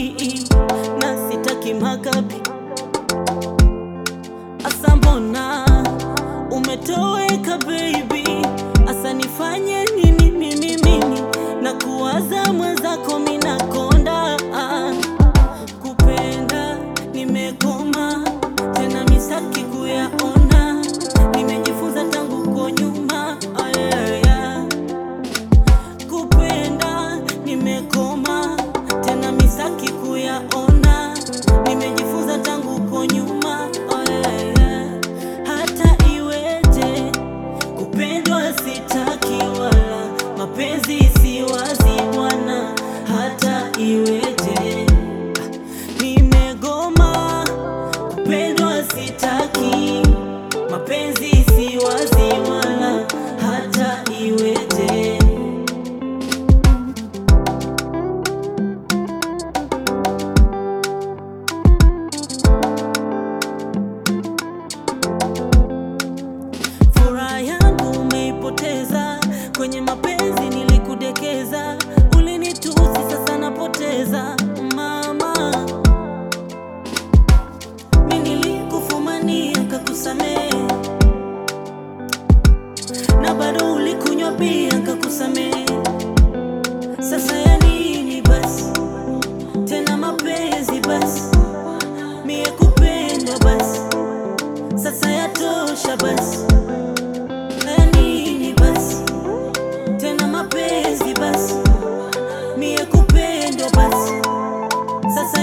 na sitaki makapi. Asa mbona umetoweka baby, asa nifanye nini mimi mimi na kuwaza mwenzako minakonda kupenda nimekoma tena misaki kuyaona nimejifunza tangu ko nyuma ayaya kupenda nimekoma tena misaki kuyaona nimejifunza tangu ko nyuma ayaya hata iweje kupendwa sitaki wala mapenzi si wazi bwana hata iweje nimegoma kupendwa sitaki mapenzi si wazi wala hata iweje Furaha yangu umeipoteza kwenye mapenzi, nilikudekeza, ulinitusi, sasa napoteza mama. Mi nilikufumania kakusamehe, na bado ulikunywa bia kakusamehe. Sasa ya nini basi tena mapenzi basi, mie kupenda basi, sasa yatosha basi ya nini basi tena mapenzi basi, mie kupendwa basi, sasa